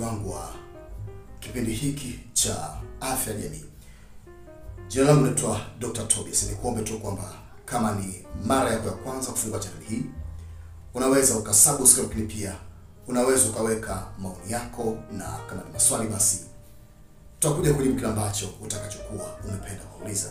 wangu wa kipindi hiki cha afya jamii. Jina langu naitwa Dr. Tobias. Nikuombe tu kwamba kama ni mara yako ya kwanza kufungua channel hii, unaweza ukasubscribe, lakini pia unaweza ukaweka maoni yako, na kama ni maswali basi tutakuja kujibu kile ambacho utakachokuwa umependa kuuliza.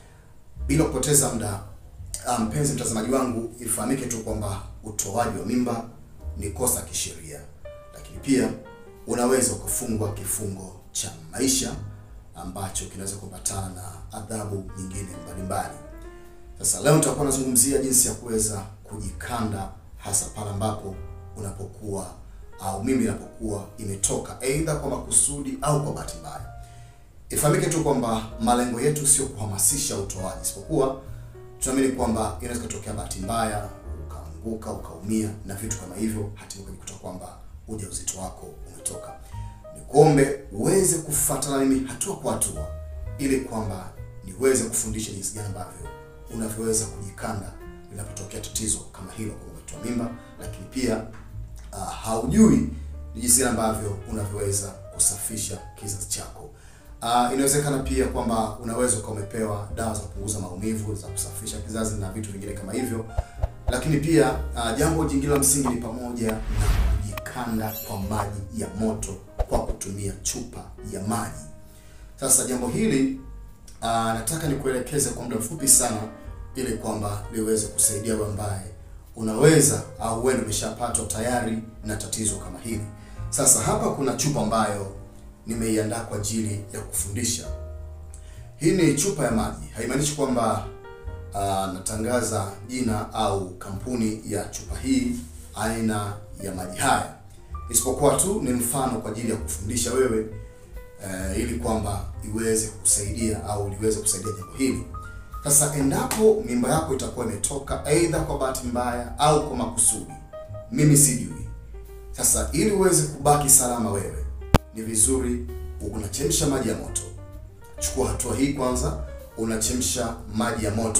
Bila kupoteza muda, mpenzi mtazamaji wangu, ifahamike tu kwamba utoaji wa mimba ni kosa kisheria, lakini pia unaweza ukafungwa kifungo cha maisha ambacho kinaweza kupatana na adhabu nyingine mbalimbali. Sasa leo nitakuwa nazungumzia jinsi ya kuweza kujikanda, hasa pale ambapo unapokuwa au mimba inapokuwa imetoka aidha kwa makusudi au kwa bahati mbaya. Ifahamike tu kwamba malengo yetu sio kuhamasisha utoaji, isipokuwa tunaamini kwamba inaweza kutokea bahati mbaya, ukaanguka, ukaumia na vitu kama hivyo, hatimaye ukajikuta kwamba ujauzito wako umetoka. Nikuombe uweze kufuatana mimi hatua kwa hatua, ili kwamba niweze kufundisha jinsi gani ambavyo unavyoweza kujikanda linapotokea tatizo kama hilo, kwa umetoa mimba, lakini pia uh, haujui ni jinsi gani ambavyo unavyoweza kusafisha kizazi chako. Uh, inawezekana pia kwamba unaweza ukawa umepewa dawa za kupunguza maumivu za kusafisha kizazi na vitu vingine kama hivyo, lakini pia uh, jambo jingine la msingi ni pamoja na kujikanda kwa maji ya moto kwa kutumia chupa ya maji. Sasa jambo hili uh, nataka nikuelekeze kwa muda mfupi sana, ili kwamba liweze kusaidia wewe ambaye unaweza au wewe umeshapatwa tayari na tatizo kama hili. Sasa hapa kuna chupa ambayo nimeiandaa kwa ajili ya kufundisha. Hii ni chupa ya maji, haimaanishi kwamba uh, natangaza jina au kampuni ya chupa hii, aina ya maji haya, isipokuwa tu ni mfano kwa ajili ya kufundisha wewe uh, ili kwamba iweze kusaidia au liweze kusaidia jambo hili. Sasa endapo mimba yako itakuwa imetoka aidha kwa bahati mbaya au kwa makusudi, mimi sijui. Sasa ili uweze kubaki salama wewe ni vizuri unachemsha maji ya moto. Chukua hatua hii kwanza, unachemsha maji ya moto,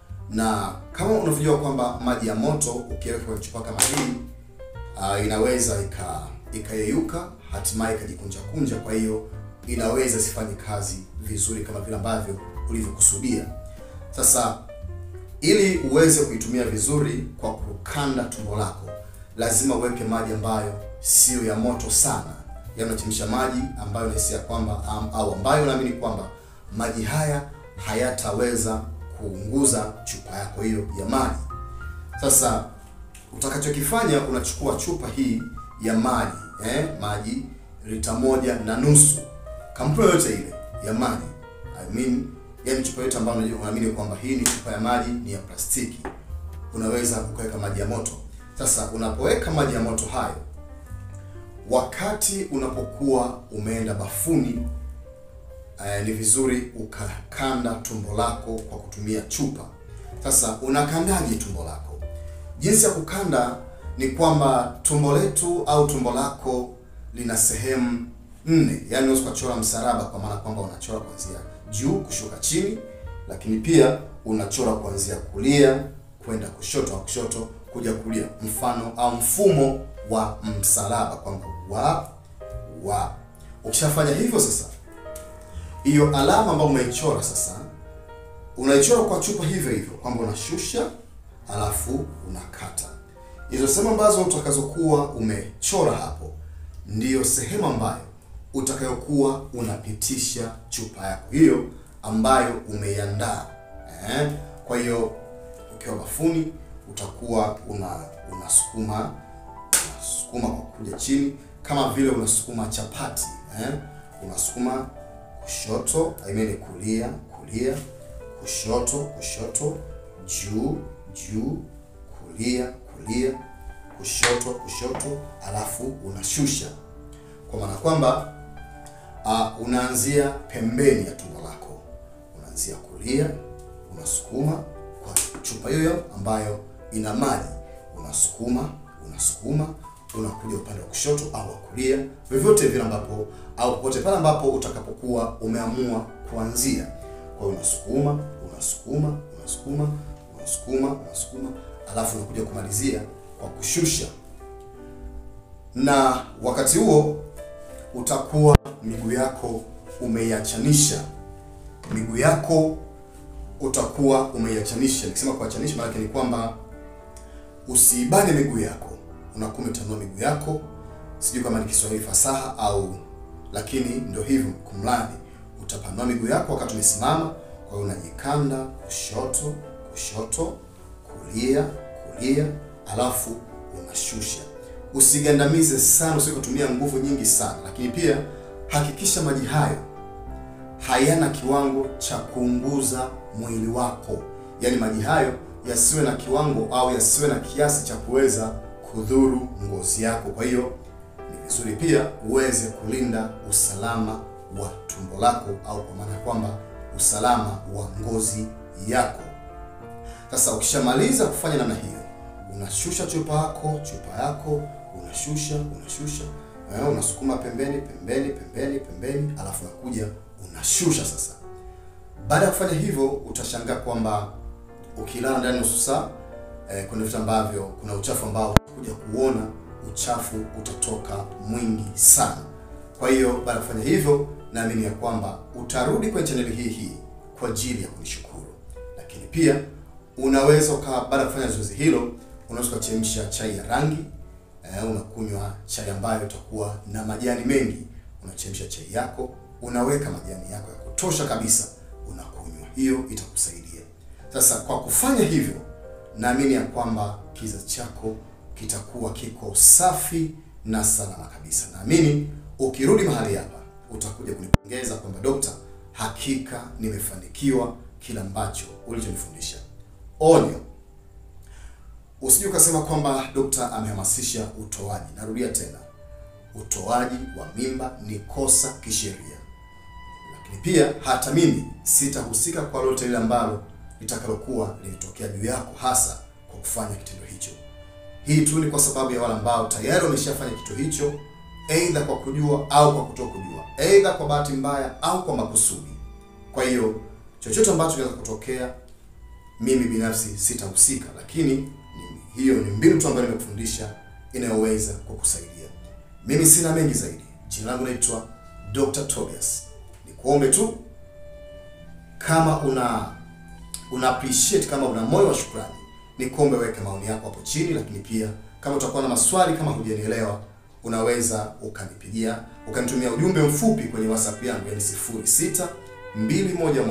na kama unavyojua kwamba maji ya moto ukiweka kwenye chupa kama hii uh, inaweza ika ikayeyuka, hatimaye ikajikunja kunja. Kwa hiyo inaweza isifanye kazi vizuri kama vile ambavyo ulivyokusudia. Sasa ili uweze kuitumia vizuri kwa kukanda tumbo lako, lazima uweke maji ambayo siyo ya moto sana yanachemsha maji ambayo nahisia kwamba um, au ambayo unaamini kwamba maji haya hayataweza kuunguza chupa yako hiyo ya maji. Sasa utakachokifanya unachukua chupa hii ya maji eh, maji lita moja na nusu, kampuni yoyote ile ya maji I mean, yani chupa yote ambayo unaamini kwamba hii ni chupa ya maji ni ya plastiki, unaweza ukaweka maji ya moto. Sasa unapoweka maji ya moto hayo wakati unapokuwa umeenda bafuni uh, ni vizuri ukakanda tumbo lako kwa kutumia chupa. Sasa unakandaje tumbo lako? Jinsi ya kukanda ni kwamba tumbo letu au tumbo lako lina sehemu nne, yaani unaweza kuchora msalaba, kwa maana kwamba unachora kuanzia juu kushuka chini, lakini pia unachora kuanzia kulia kwenda kushoto au kushoto kuja kulia, mfano au mfumo wa msalaba kwamba wa wa. Ukishafanya hivyo sasa, hiyo alama ambayo umeichora sasa, unaichora kwa chupa hivyo hivyo, kwamba unashusha alafu unakata. Hizo sehemu ambazo utakazokuwa umechora hapo, ndiyo sehemu ambayo utakayokuwa unapitisha chupa yako hiyo ambayo umeiandaa eh. Kwa hiyo ukiwa bafuni utakuwa una unasukuma unasukuma kwa kuja chini kama vile unasukuma chapati eh? Unasukuma kushoto, I mean kulia kulia, kushoto kushoto, juu juu, kulia kulia, kushoto kushoto, alafu unashusha, kwa maana kwamba uh, unaanzia pembeni ya tumbo lako, unaanzia kulia, unasukuma kwa chupa hiyo ambayo ina maji, unasukuma unasukuma unakuja upande wa kushoto au wa kulia, vyovyote vile ambapo au popote pale ambapo utakapokuwa umeamua kuanzia. Kwa hiyo unasukuma unasukuma unasukuma unasukuma unasukuma, alafu unakuja kumalizia kwa kushusha, na wakati huo utakuwa miguu yako umeiachanisha. Miguu yako utakuwa umeiachanisha. Nikisema kuachanisha, maana ni kwamba usiibane miguu yako, unakuwa umetanua miguu yako. Sijui kama ni Kiswahili fasaha au, lakini ndio hivyo. Kumradhi, utapanua miguu yako wakati umesimama. Kwa hiyo unajikanda kushoto, kushoto, kulia, kulia, alafu unashusha. Usigandamize sana, usije kutumia nguvu nyingi sana, lakini pia hakikisha maji hayo hayana kiwango cha kuunguza mwili wako, yaani maji hayo yasiwe na kiwango au yasiwe na kiasi cha kuweza kudhuru ngozi yako. Kwa hiyo ni vizuri pia uweze kulinda usalama wa tumbo lako, au kwa maana ya kwamba usalama wa ngozi yako. Sasa ukishamaliza kufanya namna hiyo, unashusha chupa yako chupa yako unashusha unashusha, eh, unasukuma pembeni pembeni pembeni pembeni, alafu unakuja unashusha sasa. Baada ya kufanya hivyo, utashangaa kwamba ukilala ndani nusu saa eh, kuna vitu ambavyo kuna uchafu ambao kuja kuona uchafu utatoka mwingi sana. Kwa hiyo baada ya kufanya hivyo, naamini ya kwamba utarudi kwenye chaneli hii hii kwa ajili ya kunishukuru, lakini pia unaweza ukawa baada ya kufanya zoezi hilo, unaweza ukachemsha chai ya rangi eh, unakunywa chai ambayo itakuwa na majani mengi. Unachemsha chai yako, unaweka majani yako ya kutosha kabisa, unakunywa. Hiyo itakusaidia. Sasa kwa kufanya hivyo, naamini ya kwamba kizazi chako kitakuwa kiko safi na salama kabisa. Naamini ukirudi mahali hapa utakuja kunipongeza kwamba dokta, hakika nimefanikiwa kila ambacho ulichonifundisha. Onyo, usije ukasema kwamba dokta amehamasisha utoaji. Narudia tena, utoaji wa mimba ni kosa kisheria, lakini pia hata mimi sitahusika kwa lolote lile ambalo litakalokuwa lilitokea juu yako, hasa kwa kufanya kitendo hicho. Hii tu ni kwa sababu ya wale ambao tayari wameshafanya kitu hicho, aidha kwa kujua au kwa kutokujua, aidha kwa bahati mbaya au kwa makusudi. Kwa hiyo chochote ambacho kinaweza kutokea, mimi binafsi sitahusika, lakini ni, hiyo ni mbinu tu ambayo nimekufundisha inayoweza kukusaidia. Mimi sina mengi zaidi. Jina langu naitwa Dr. Tobias. Nikuombe tu kama una una appreciate kama una moyo wa shukrani, nikuombe weke maoni yako hapo chini, lakini pia kama utakuwa na maswali, kama hujanielewa, unaweza ukanipigia ukanitumia ujumbe mfupi kwenye WhatsApp yangu yani 06 211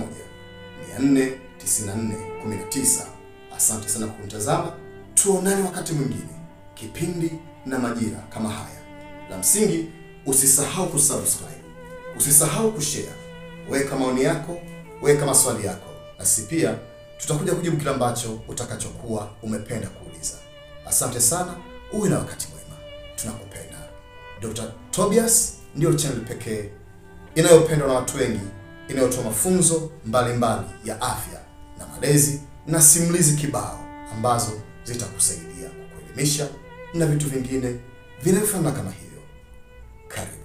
494 19. Asante sana kwa kunitazama, tuonane wakati mwingine, kipindi na majira kama haya. La msingi usisahau kusubscribe, usisahau kushare, weka maoni yako, weka maswali yako, nasi pia tutakuja kujibu kile ambacho utakachokuwa umependa kuuliza. Asante sana, uwe na wakati mwema, tunakupenda. Dr. Tobias ndiyo channel pekee inayopendwa na watu wengi, inayotoa mafunzo mbalimbali ya afya na malezi na simulizi kibao ambazo zitakusaidia kukuelimisha na vitu vingine vinavyofanana kama hivyo. Karibu.